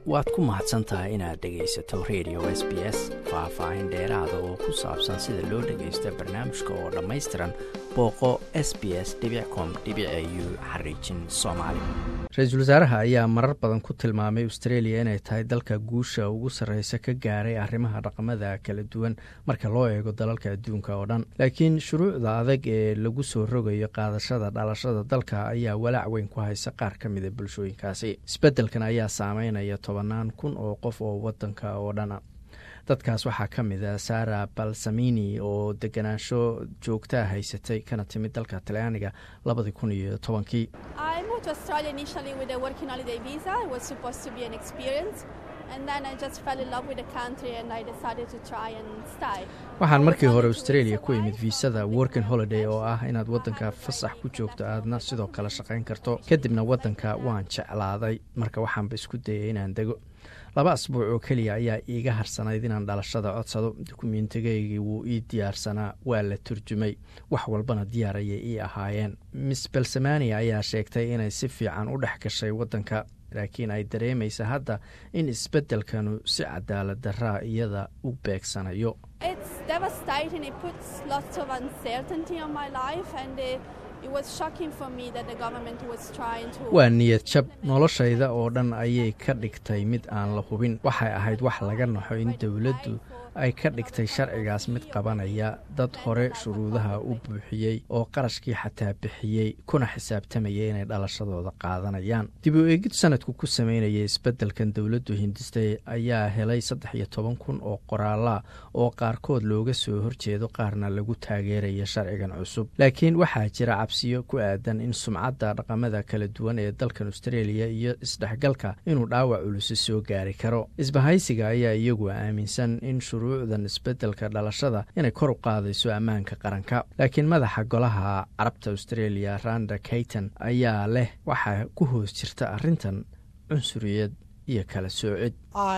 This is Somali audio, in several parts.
waad ku mahadsan tahay inaad dhegaysato radio s b s faah-faahin dheeraada oo ku saabsan sida loo dhagaysto barnaamijka oo dhammaystiran booqo s b s com u xariijin soomaali ra-iisul wasaaraha ayaa marar badan ku tilmaamay australia inay tahay dalka guusha ugu sarreysa ka gaaray arrimaha dhaqamada kala duwan marka loo eego dalalka adduunka oo dhan laakiin shuruucda adag ee lagu soo rogayo qaadashada dhalashada dalka ayaa walaac weyn ku haysa qaar ka mida bulshooyinkaasi isbeddelkan ayaa saameynaya tobanaan kun oo qof oo wadanka oo dhana dadkaas waxaa ka mid a sara balsamini oo deganaansho joogtaa haysatay kana timid dalka talyaaniga labadii kun iyo tobankii waxaan markii hore australia ku imid viisada working holiday oo ah inaad waddanka fasax ku joogto aadna sidoo kale shaqayn karto kadibna waddanka waan jeclaaday marka waxaanba isku dayay inaan dego laba asbuuc oo keliya ayaa iiga harsanayd inaan dhalashada codsado dukumentigaygii wuu ii diyaarsanaa waa la turjumay wax walbana diyaar ayay ii ahaayeen miss belsamania ayaa sheegtay inay si fiican u dhex gashay waddanka laakiin ay dareemaysa hadda in isbeddelkanu si cadaalad daraa iyada u beegsanayo waa niyad jab noloshayda oo dhan ayay ka dhigtay mid aan la hubin waxay ahayd wax laga naxo in dowladdu ay ka dhigtay sharcigaas mid qabanaya dad hore shuruudaha u buuxiyey oo qarashkii xataa bixiyey kuna xisaabtamaya inay dhalashadooda qaadanayaan dib u eegid sanadku ku sameynaya isbeddelkan dowladdu hindistay ayaa helay saddex iyo toban kun oo qoraala oo qaarkood looga soo horjeedo qaarna lagu taageeraya sharcigan cusub laakiin waxaa jira cabsiyo ku aadan in sumcadda dhaqamada kala duwan ee dalkan australia iyo isdhexgalka inuu dhaawac culusi soo gaari karo isbahaysiga ayaa iyagu aaminsan in shuruucdan isbeddelka dhalashada inay kor u qaadayso ammaanka qaranka laakiin madaxa golaha carabta australia randa kayton ayaa leh waxaa ku hoos jirta arrintan cunsuriyad iyo kala soocid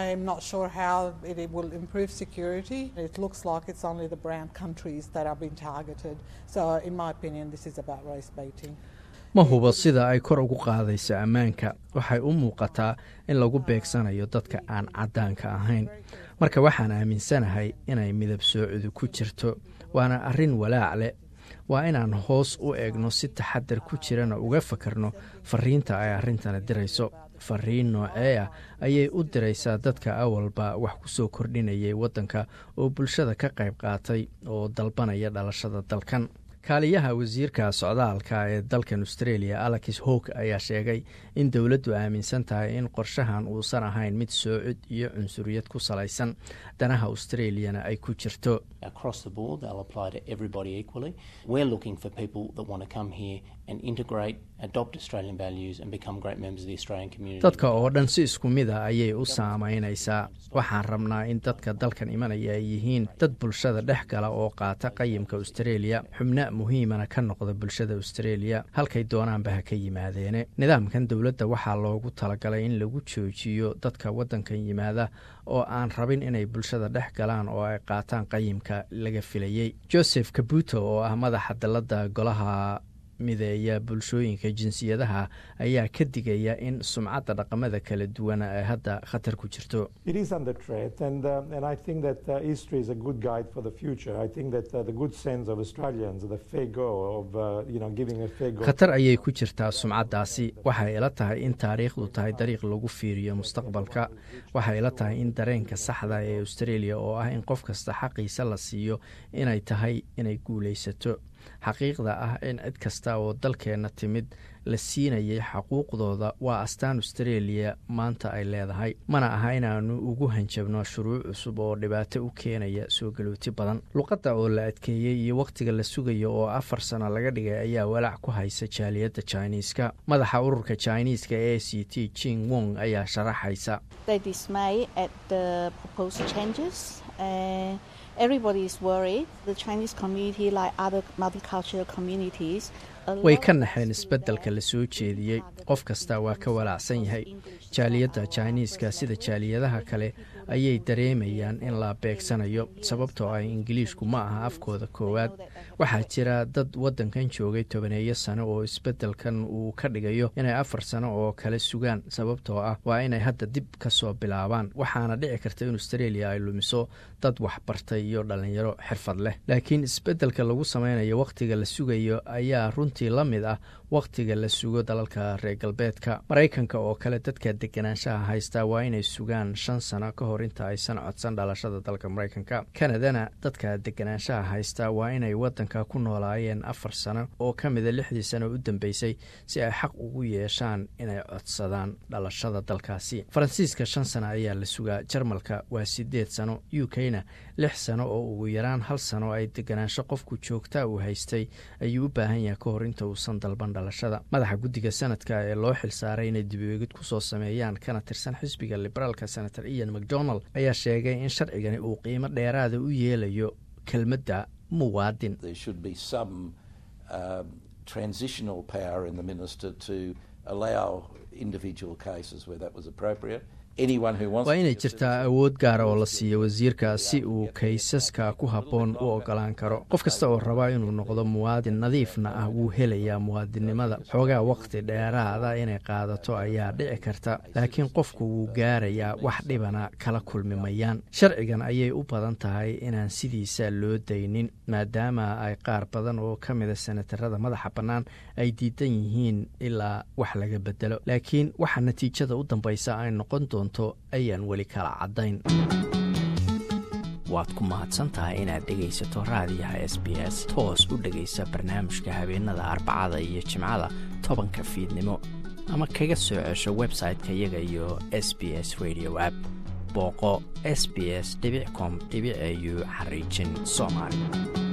ma hubo sida ay kor ugu qaadayso ammaanka waxay u muuqataa in lagu beegsanayo dadka aan caddaanka ahayn marka waxaan aaminsanahay inay midab soocidu ku jirto waana arrin walaac leh waa inaan hoos u eegno si taxadar ku jirana uga fakarno fariinta ay arrintana dirayso fariin noocee ah ayay u diraysaa dadka awalba wax ku soo kordhinayay waddanka oo bulshada ka qayb qaatay oo dalbanaya dhalashada dalkan kaaliyaha wasiirka socdaalka ee dalkan australia alex howk ayaa sheegay in dowladdu aaminsan tahay in qorshahan uusan ahayn mid soocid iyo cunsuriyad ku salaysan danaha australiana ay ku jirto dadka oo dhan si isku mid a ayay u saamaynaysaa waxaan rabnaa in dadka dalkan imanaya ay yihiin dad bulshada dhex gala oo qaata qayimka australia xubna muhiimana ka noqda bulshada australia halkay doonaanba ha ka yimaadeene nidaamkan dowladda waxaa loogu talagalay in lagu joojiyo dadka waddankan yimaada oo aan rabin inay bulshada dhex galaan oo ay qaataan qayimka laga filayey joseph kabuto oo ah madaxa dalladda golaha mideeya bulshooyinka jinsiyadaha ayaa ka digaya in sumcadda dhaqamada kala duwan ay hadda khatar ku jirto khatar ayay ku jirtaa sumcaddaasi waxay ila tahay in taariikhdu tahay dariiq lagu fiiriyo mustaqbalka waxay ila tahay in dareenka saxda ee australia oo ah in qof kasta xaqiisa la siiyo inay tahay inay guulaysato xaqiiqda ah in cid kasta oo dalkeenna timid la siinayay xaquuqdooda waa astaan australia maanta ay leedahay mana aha inaanu ugu hanjabno shuruuc cusub oo dhibaato u keenaya soo galooti badan luqadda oo la adkeeyey iyo wakhtiga la sugayo oo afar sano laga dhigay ayaa walaac ku haysa jaaliyadda jiniiska madaxa ururka jiniiska e c t jing wong ayaa sharaxaysa way ka naxeen isbeddelka la soo jeediyey qof kasta waa ka walaacsan yahay jaaliyadda jiniiska sida jaaliyadaha kale ayay dareemayaan in la beegsanayo sababtoo ah ingiliishku ma aha afkooda koowaad waxaa jira dad waddankan joogay tobaneeyo sano oo isbeddelkan uu ka dhigayo inay afar sano oo kale sugaan sababtoo ah waa inay hadda dib ka soo bilaabaan waxaana dhici karta in australia ay lumiso dad waxbartay iyo dhallinyaro xirfad leh laakiin isbeddelka lagu sameynayo wakhtiga la sugayo ayaa runtii la mid ah wakhtiga la sugo dalalka reer galbeedka maraykanka oo kale dadka deganaanshaha haystaa waa inay sugaan shan sano ka hor inta aysan codsan dhalashada dalka maraykanka kanadana dadka deganaanshaha haystaa waa inay waddanka ku noolaayeen afar sano oo ka mida lixdii sano u dambeysay si ay xaq ugu yeeshaan inay codsadaan dhalashada dalkaasi faransiiska shan sano ayaa la sugaa jarmalka waa sideed sano u k-na lix sano oo ugu yaraan hal sano ay deganaansho qofku joogtaa uu haystay ayuu u baahan yahay ka hor inta uusan dalban dhalashada madaxa guddiga sanadka ee loo xilsaaray inay dibeegid kusoo sameeyaan kana tirsan xisbiga liberaalka senator ian macdonald ayaa sheegay in sharcigani uu qiimo dheeraada u yeelayo kelmadda muwaadin waa inay jirtaa awood gaara oo la siiyo wasiirka si uu kaysaska ku habboon u ogolaan karo qof kasta oo rabaa inuu noqdo muwaadin nadiifna ah wuu helayaa muwaadinnimada xoogaa wakhti dheeraada inay qaadato ayaa dhici karta laakiin qofku wuu gaarayaa wax dhibana kala kulmi mayaan sharcigan ayay u badan tahay inaan sidiisa loo daynin maadaama ay qaar badan oo ka mida senatarada madaxa bannaan ay diidan yihiin ilaa wax laga bedelo laakiin waxa natiijada u dambaysa ay noqon doonto ayaan weli kala caddayn waad ku mahadsantahay inaad dhegaysato raadiyaha s b s toos u dhegaysa barnaamijka habeenada arbacada iyo jimcada tobanka fiidnimo ama kaga soo cesho website-ka iyaga iyo s b s radio app booqo s b s com au xariijin soomaali